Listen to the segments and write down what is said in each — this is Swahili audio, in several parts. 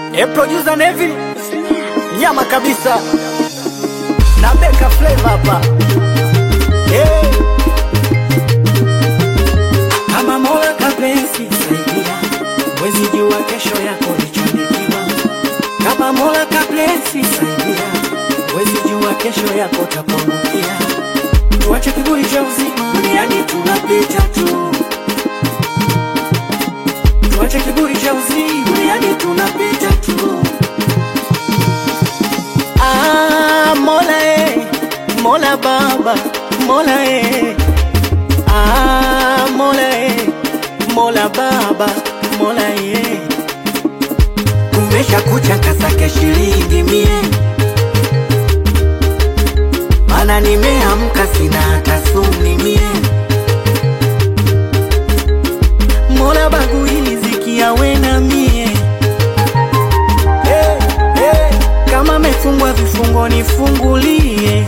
E producer Neville nyama kabisa na Beka Flavor hapa hey. Kama Mola kapenzi saidia, wezi jua kesho yako lichonikiwa. Kama Mola kapenzi saidia, wezi jua kesho yako tapongukia. Tuache kiburi cha uzima, duniani tunapita tu. Tuache kiburi cha uzima, duniani tunapita tu. Ah, Mola eh, Mola Baba, Mola eh. Ah, Mola eh, Mola Baba, Mola eh. Kumesha kucha kasake shilingi mie, mana nimeamka sina hata suni mie. Mola bagu hili zikia wena mie hey, hey. Kama mefungwa vifungo nifungulie,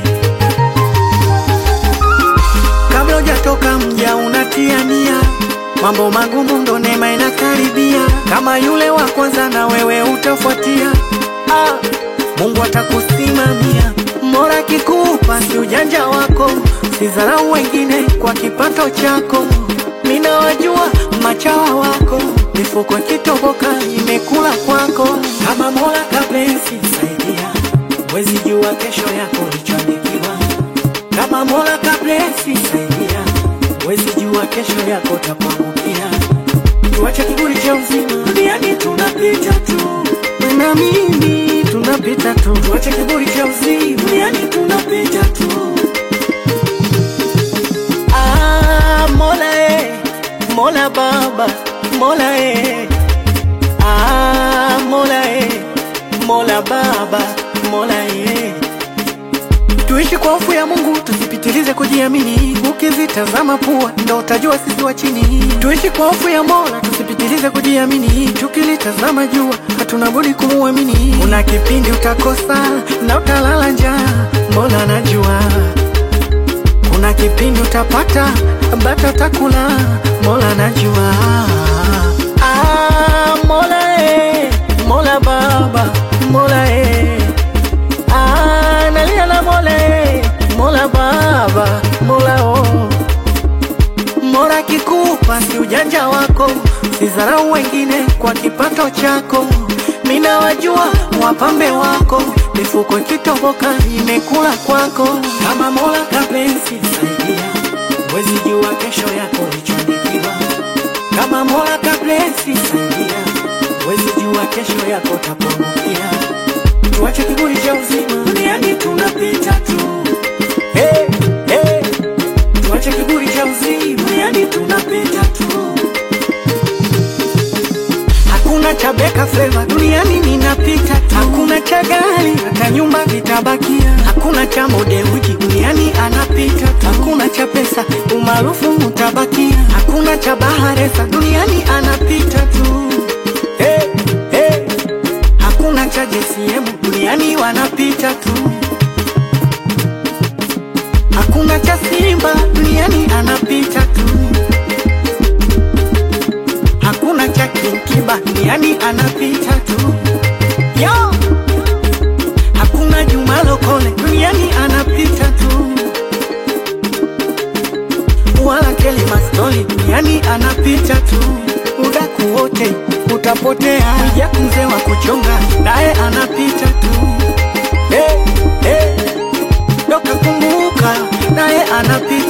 kabla hujatoka mja unatia nia, mambo magumu ndo neema inakaribia, kama yule wa kwanza na wewe utafuatia. Ah, Mungu atakusimamia, Mola kikupa si ujanja wako, sidharau wengine kwa kipato chako. Ninawajua machawa wako, mifuko kitoboka imekula kwako. Kama Mola kapenzi saidia, wezi jua kesho yako lichonikiwa. Kama Mola kapenzi saidia, wezi jua kesho yako tapangukia. Tuache kiburi cha uzima, duniani tunapita tu. na mimi tunapita tu. Tuache kiburi cha uzima, duniani tunapita tu. Ah, Mola eh, Mola Baba, Mola eh. Ah, Mola eh, Mola Baba, Mola eh. Tuishi kwa hofu ya Mungu, tusipitilize kujiamini. Ukizitazama pua ndo utajua sisi wa chini. Tuishi kwa hofu ya Mola, tusipitilize kujiamini. Tukilitazama jua, hatuna budi kumuamini. Kuna kipindi utakosa na utalala njaa, Mola anajua. Kuna kipindi utapata bata utakula, Mola anajua. Ah, Mola eh, Mola Baba, Mola eh. Ah, nalia na Mola eh, Mola Baba, Mola oh. Mola kikupa si ujanja wako, sidharau wengine kwa kipato chako. Mina wajua wapambe wako, mifuko ikitoboka imekula kwako. Kama Mola kapenzi saidia, wezi jua kesho yako lichonikiwa. Kama Mola kapenzi saidia, wezi jua kesho yako tapongukia. Tuache kiburi cha uzima, duniani tunapita tu. Hey, hey. Tuache kiburi cha uzima, duniani tunapita tu. Hakuna cha Beka Flavor duniani ninapita tu. Hakuna cha gari hata nyumba vitabakia. Hakuna cha Modewiji duniani anapita tu. Hakuna cha pesa umaarufu utabakia. Hakuna cha Baharesa duniani anapita tu. Hey, hey. Hakuna cha JCM duniani wanapita tu. Hakuna cha Simba duniani anapita tu. Hakuna cha Kinkiba duniani anapita tu. Yo! Hakuna Juma Lokole duniani anapita tu. Wala Kelly Mastoli duniani anapita tu. Udaku wote utapotea. Jack mzee wa kuchonga naye anapita tu. Hey, hey. Doka kumbuka naye anapita